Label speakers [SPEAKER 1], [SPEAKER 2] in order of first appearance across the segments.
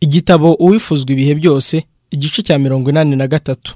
[SPEAKER 1] Igitabo uwifuzwa ibihe byose igice cya mirongo inani na gatatu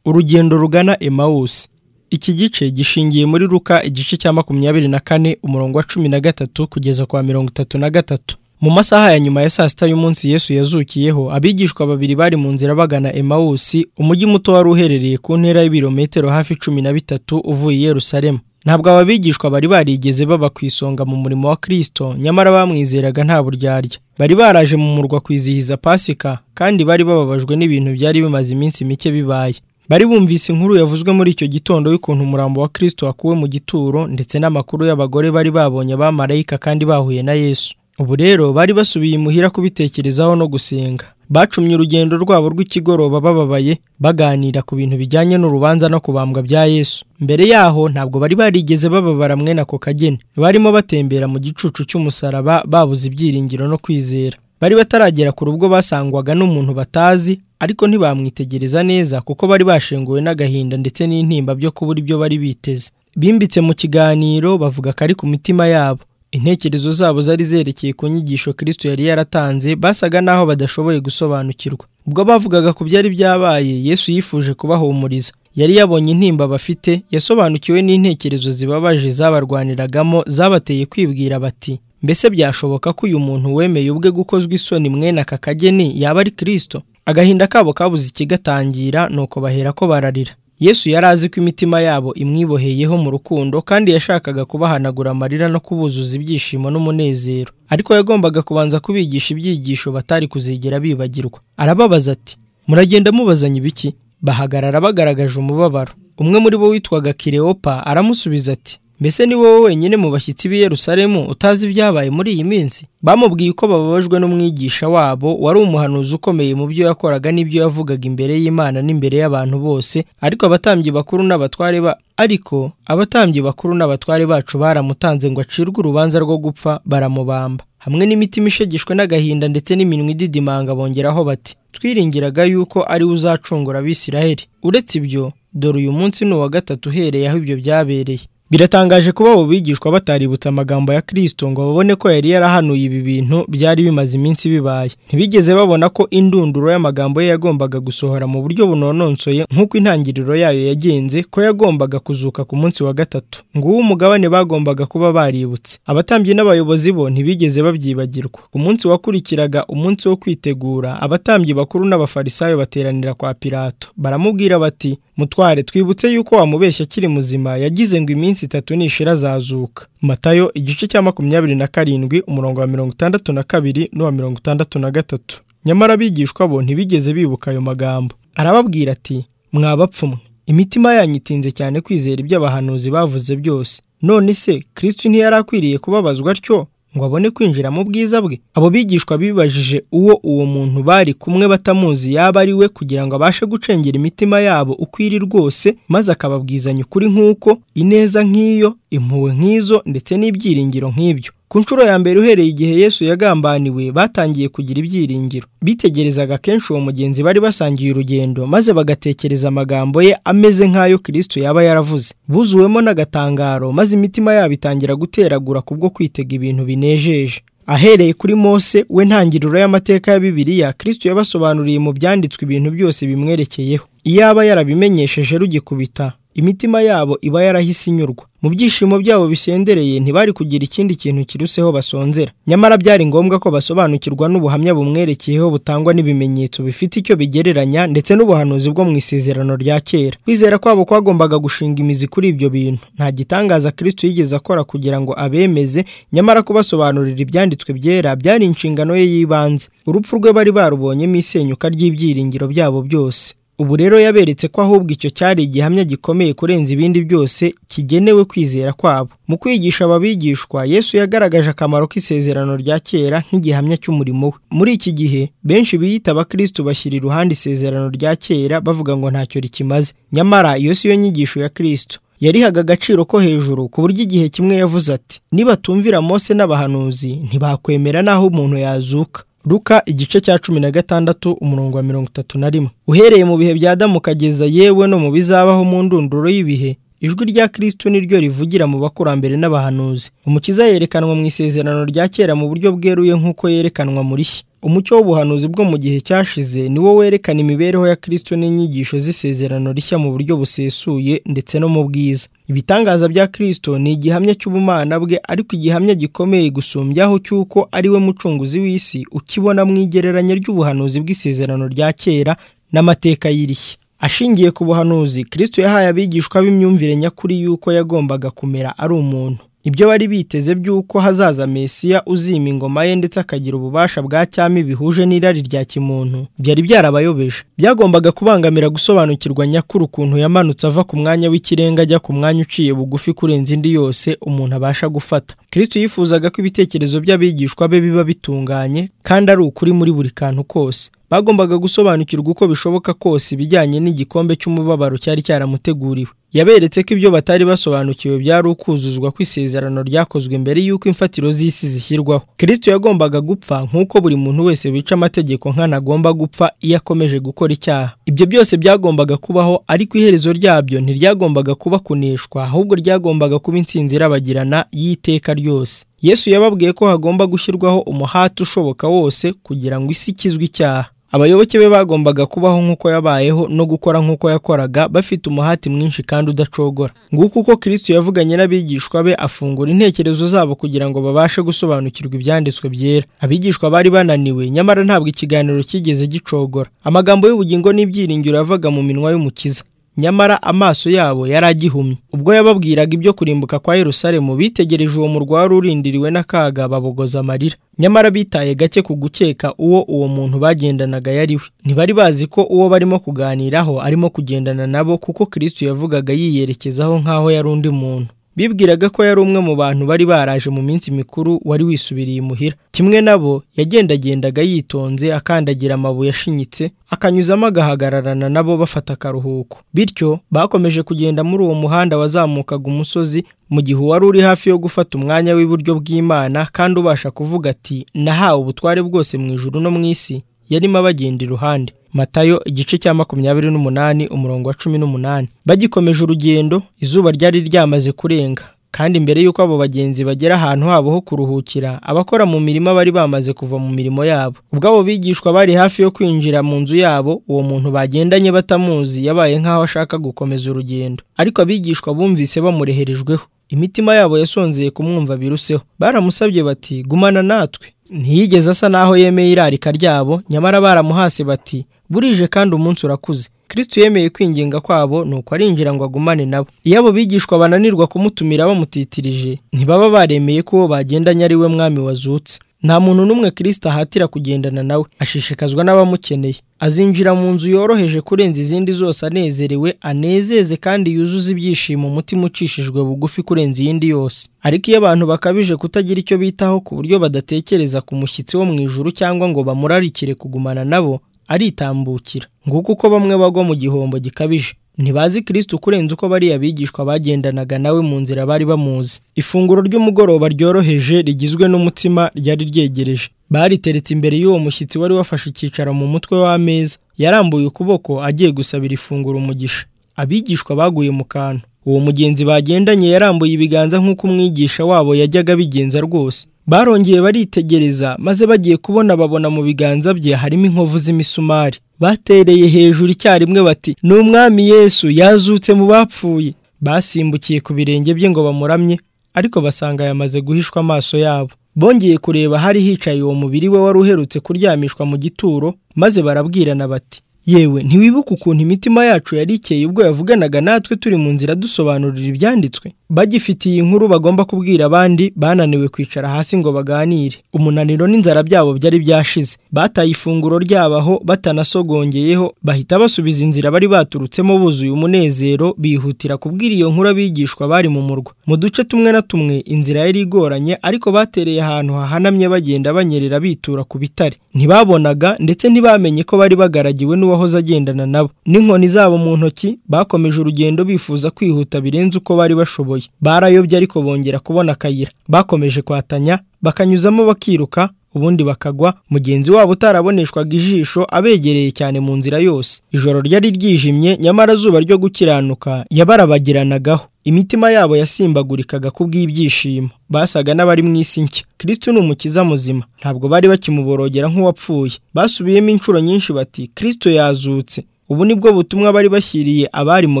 [SPEAKER 1] urugendo rugana emawusi iki gice gishingiye muri ruka igice cya makumyabiri na kane umurongo wa cumi na gatatu kugeza kwa mirongo itatu na gatatu mu masaha ya nyuma ya saa sita y'umunsi yesu yazukiyeho abigishwa babiri bari mu nzira bagana emawusi umujyi muto wari uherereye ku ntera y'ibirometero hafi cumi na bitatu uvuye i yerusalemu ntabwo aba bigishwa bari barigeze baba ku isonga mu murimo wa kirisito nyamara bamwizeraga nta buryarya bari baraje mu murwa kwizihiza pasika kandi bari bababajwe n'ibintu byari bimaze iminsi mike bibaye bari bumvise inkuru yavuzwe muri icyo gitondo y'ukuntu umurambo wa kirisito wakuwe mu gituro ndetse n'amakuru y'abagore bari babonye abamarayika kandi bahuye na yesu ubu rero bari basubiye imuhira kubitekerezaho no gusenga bacumye urugendo rwabo rw'ikigoroba bababaye baganira ku bintu bijyanye n'urubanza no kubambwa bya yesu mbere yaho ntabwo bari barigeze bababara mwene ako kageni barimo batembera mu gicucu cy'umusaraba babuze ibyiringiro no kwizera bari bataragera ku rugo basangwaga n'umuntu batazi ariko ntibamwitegereza neza kuko bari bashenguwe n'agahinda ndetse n'intimba byo kubura ibyo bari biteze bimbitse mu kiganiro bavuga ko ari ku mitima yabo intekerezo zabo zari zerekeye ku nyigisho kirisito yari yaratanze basaga n'aho badashoboye gusobanukirwa ubwo bavugaga ku byari byabaye yesu yifuje kubahumuriza yari yabonye intimba bafite yasobanukiwe n'intekerezo zibabaje zabarwaniragamo zabateye kwibwira bati mbese byashoboka ko uyu muntu wemeye ubwe gukozwa isoni mwene aka kageni yaba ari kirisito agahinda kabo kabuze ikigatangira nuko bahera ko bararira yesu yari azi ko imitima yabo imwiboheyeho mu rukundo kandi yashakaga kubahanagura amarira no kubuzuza ibyishimo n'umunezero ariko yagombaga kubanza kubigisha ibyigisho batari kuzigera bibagirwa arababaza ati muragenda mubazanya ibiki bahagarara bagaragaje umubabaro umwe muri bo witwaga kireopa aramusubiza ati mbese ni wowe wenyine mu bashyitsi b'i Yerusalemu utazi ibyabaye muri iyi minsi bamubwiye ko bababajwe n'umwigisha wabo wari umuhanuzi ukomeye mu byo yakoraga n'ibyo yavugaga imbere y'imana n'imbere y'abantu bose ariko abatambyi bakuru n'abatware ba ariko abatambyi bakuru n'abatware bacu baramutanze ngo acirwe urubanza rwo gupfa baramubamba hamwe n'imitima ishegeshwe n'agahinda ndetse n'iminwa ididimanga bongeraho bati twiringiraga yuko ari we uzacungura abisiraheli uretse ibyo dore uyu munsi ni uwa gatatu uhereye aho ibyo byabereye biratangaje kuba abo bigishwa bataributse amagambo ya kirisito ngo babone ko yari yarahanuye ibi bintu byari bimaze iminsi bibaye ntibigeze babona ko indunduro y'amagambo ye yagombaga gusohora mu buryo bunononsoye nk'uko intangiriro yayo yagenze ko yagombaga kuzuka ku munsi wa gatatu nguwo umugabane bagombaga kuba baributse abatambyi n'abayobozi bo ntibigeze babyibagirwa ku munsi wakurikiraga umunsi wo kwitegura abatambyi bakuru n'abafarisayo bateranira kwa pilato baramubwira bati mutware twibutse yuko wamubeshya akiri muzima yagize ngo iminsi itatu nishira azazuka matayo igice cya makumyabiri na karindwi umurongo wa mirongo itandatu na kabiri n'uwa mirongo itandatu na gatatu nyamara abigishwa bo ntibigeze bibuka ayo magambo arababwira ati mwabapfumwe imitima yanyu itinze cyane kwizera ibyo abahanuzi bavuze byose none se kirisiti ntiyari akwiriye kubabazwa atyo ngo abone kwinjira mu bwiza bwe abo bigishwa bibajije uwo uwo muntu bari kumwe batamuzi yaba ari we kugira ngo abashe gucengera imitima yabo ukwiri rwose maze akababwizanya ukuri nk'uko ineza nk'iyo impuhwe nk'izo ndetse n'ibyiringiro nk'ibyo ku nshuro ya mbere uhereye igihe yesu yagambaniwe batangiye kugira ibyiringiro bitegerezaga kenshi uwo mugenzi bari basangiye urugendo maze bagatekereza amagambo ye ameze nk'ayo kirisito yaba yaravuze buzuwemo n'agatangaro maze imitima yabo itangira guteragura kubwo kwitega ibintu binejeje ahereye kuri mose we ntangiriro y'amateka ya bibiliya kirisito yabasobanuriye mu byanditswe ibintu byose bimwerekeyeho iyo aba yarabimenyesheje rugikubita imitima yabo iba yarahise inyurwa mu byishimo byabo bisendereye ntibari kugira ikindi kintu kiruseho basonzera nyamara byari ngombwa ko basobanukirwa n'ubuhamya bumwerekeyeho butangwa n'ibimenyetso bifite icyo bigereranya ndetse n'ubuhanuzi bwo mu isezerano rya kera kwizera kwabo kwagombaga gushinga imizi kuri ibyo bintu nta gitangaza kirisito yigeze akora kugira ngo abemeze nyamara kubasobanurira ibyanditswe byera byari inshingano ye y'ibanze urupfu rwe bari barubonyemo isenyuka ry'ibyiringiro byabo byose ubu rero yaberetse ko ahubwo icyo cyari igihamya gikomeye kurenza ibindi byose kigenewe kwizera kwabo mu kwigisha ababigishwa yesu yagaragaje akamaro k'isezerano rya kera nk'igihamya cy'umurimo we muri iki gihe benshi biyita abakirisitu bashyira iruhande isezerano rya kera bavuga ngo ntacyo rikimaze nyamara iyo si yo nyigisho ya kirisito yarihaga agaciro ko hejuru ku buryo igihe kimwe yavuze ati nibatumvira mose n'abahanuzi ntibakwemera n'aho umuntu yazuka Ruka igice cya cumi na gatandatu umurongo wa mirongo itatu na rimwe uhereye mu bihe bya Adamu ukageza yewe no mu bizabaho mu ndunduro y'ibihe ijwi rya kirisitu niryo rivugira mu bakurambere n'abahanuzi umukiza yerekanwa mu isezerano rya kera mu buryo bweruye nk'uko yerekanwa muri shya umucyo w'ubuhanuzi bwo mu gihe cyashize ni wo werekana imibereho ya kirisito n'inyigisho z'isezerano rishya mu buryo busesuye ndetse no mu bwiza ibitangaza bya kirisito ni igihamya cy'ubumana bwe ariko igihamya gikomeye gusumbyaho cy'uko ari we mucunguzi w'isi ukibona mu igereranya ry'ubuhanuzi bw'isezerano rya kera n'amateka y'irishya ashingiye ku buhanuzi kirisito yahaye abigishwa b'imyumvire nyakuri y'uko yagombaga kumera ari umuntu ibyo bari biteze by'uko hazaza mesiya uzima ingoma ye ndetse akagira ububasha bwa cyami bihuje n'irari rya kimuntu byari byarabayobeje byagombaga kubangamira gusobanukirwa nyakuri ukuntu yamanutse ava ku mwanya w'ikirenga ajya ku mwanya uciye bugufi kurenza indi yose umuntu abasha gufata kirisito yifuzaga ko ibitekerezo by'abigishwa be biba bitunganye kandi ari ukuri muri buri kantu kose bagombaga gusobanukirwa uko bishoboka kose ibijyanye n'igikombe cy'umubabaro cyari cyaramuteguriwe yaberetse ko ibyo batari basobanukiwe byari ukuzuzwa kw'isezerano ryakozwe mbere y'uko imfatiro z'isi zishyirwaho kirisito yagombaga gupfa nk'uko buri muntu wese wica amategeko nkanagomba gupfa iyo akomeje gukora icyaha ibyo byose byagombaga kubaho ariko iherezo ryabyo ntiryagombaga kuba kuneshwa ahubwo ryagombaga kuba intsinzi irabagirana y'iteka ryose yesu yababwiye ko hagomba gushyirwaho umuhati ushoboka wose kugira ngo isi ikizwe icyaha abayoboke be bagombaga kubaho nk'uko yabayeho no gukora nk'uko yakoraga bafite umuhati mwinshi kandi udacogora nguko uko kirisito yavuganye n'abigishwa be afungura intekerezo zabo kugira ngo babashe gusobanukirwa ibyanditswe byera abigishwa bari bananiwe nyamara ntabwo ikiganiro cyigeze gicogora amagambo y'ubugingo n'ibyiringiro yavaga mu minwa y'umukiza nyamara amaso yabo yari agihumye ubwo yababwiraga ibyo kurimbuka kwa Yerusalemu bitegereje uwo murwa wari urindiriwe n'akaga babogoza amarira nyamara bitaye gake ku gukeka uwo uwo muntu bagendanaga yari we ntibari bazi ko uwo barimo kuganiraho arimo kugendana nabo kuko kirisito yavugaga yiyerekezaho nk'aho yari undi muntu bibwiraga ko yari umwe mu bantu bari baraje mu minsi mikuru wari wisubiriye imuhira kimwe nabo yagendagendaga yitonze akandagira amabuye ashinyitse akanyuzamo agahagararana nabo bafata akaruhuko bityo bakomeje kugenda muri uwo muhanda wazamukaga umusozi mu gihe uwari uri hafi yo gufata umwanya w'iburyo bw'imana kandi ubasha kuvuga ati nahawe ubutware bwose mu ijuru no mu isi yarimo abagenda iruhande matayo igice cya makumyabiri n'umunani umurongo wa cumi n'umunani bagikomeje urugendo izuba ryari ryamaze kurenga kandi mbere y'uko abo bagenzi bagera ahantu habo ho kuruhukira abakora mu mirima bari bamaze kuva mu mirimo yabo ubwo abo bigishwa bari hafi yo kwinjira mu nzu yabo uwo muntu bagendanye batamuzi yabaye nk'aho ashaka gukomeza urugendo ariko abigishwa bumvise bamureherejweho imitima yabo yasonzeye kumwumva biruseho baramusabye bati gumana natwe ntiyigeze asa n'aho yemeye irarika ryabo nyamara baramuhase bati burije kandi umunsi urakuze kirisito yemeye kwinginga kwabo nuko arinjira ngo agumane nabo iyo abo bigishwa bananirwa kumutumira bamutitirije ntibaba baremeye ko uwo bagendanye ari we mwami wazutse nta muntu n'umwe kirisito ahatira kugendana nawe ashishikazwa n'abamukeneye azinjira mu nzu yoroheje kurenza izindi zose anezerewe anezeze kandi yuzuze ibyishimo umutima ucishijwe bugufi kurenza iyindi yose ariko iyo abantu bakabije kutagira icyo bitaho ku buryo badatekereza ku mushyitsi wo mu ijuru cyangwa ngo bamurarikire kugumana nabo aritambukira nguko uko bamwe bagwa mu gihombo gikabije ntibazi kirisito kurenza uko bariya bigishwa bagendanaga nawe mu nzira bari bamuzi ifunguro ry'umugoroba ryoroheje rigizwe n'umutsima ryari ryegereje bariteretse imbere y'uwo mushyitsi wari wafashe icyicaro mu mutwe w'ameza yarambuye ukuboko agiye gusabira ifunguro umugisha abigishwa baguye mu kantu uwo mugenzi bagendanye yarambuye ibiganza nk'uko umwigisha wabo yajyaga abigenza rwose barongeye baritegereza maze bagiye kubona babona mu biganza bye harimo inkovu z'imisumari batereye hejuru icyarimwe bati ni umwami yesu yazutse mu bapfuye basimbukiye ku birenge bye ngo bamuramye ariko basanga yamaze guhishwa amaso yabo bongeye kureba hari hicaye uwo mubiri we wari uherutse kuryamishwa mu gituro maze barabwirana bati yewe ntiwibuke ukuntu imitima yacu yari ikeye ubwo yavuganaga natwe turi mu nzira dusobanurira ibyanditswe bagifitiye inkuru bagomba kubwira abandi bananiwe kwicara hasi ngo baganire umunaniro n'inzara byabo byari byashize bataye ifunguro ryabaho batanasogongeyeho bahita basubiza inzira bari baturutsemo buzuye umunezero bihutira kubwira iyo nkuru abigishwa bari mu murwa mu duce tumwe na tumwe inzira yari igoranye ariko batereye ahantu hahanamye bagenda banyerera bitura ku bitare ntibabonaga ndetse ntibamenye ko bari bagaragiwe n'uwahoze agendana nabo n'inkoni zabo mu ntoki bakomeje urugendo bifuza kwihuta birenze uko bari bashoboye barayobye ariko bongera kubona akayira bakomeje kwatanya bakanyuzamo bakiruka ubundi bakagwa mugenzi wabo utaraboneshwaga ijisho abegereye cyane mu nzira yose ijoro ryari ryijimye nyamara zuba ryo gukiranuka yabarabagiranagaho imitima yabo yasimbagurikaga kubw'ibyishimo basaga n'abari mu isi nshya kirisitu ni umukiza muzima ntabwo bari bakimuborogera nk'uwapfuye basubiyemo inshuro nyinshi bati kirisitu yazutse ubu ni bwo butumwa bari bashyiriye abari mu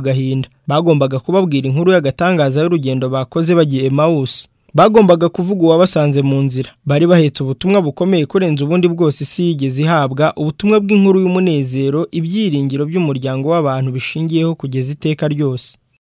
[SPEAKER 1] gahinda bagombaga kubabwira inkuru y'agatangaza y'urugendo bakoze bagiye emawusi bagombaga kuvuga uwabasanze mu nzira bari bahetse ubutumwa bukomeye kurenza ubundi bwose isi yigeze ihabwa ubutumwa bw'inkuru y'umunezero ibyiringiro by'umuryango w'abantu bishingiyeho kugeza iteka ryose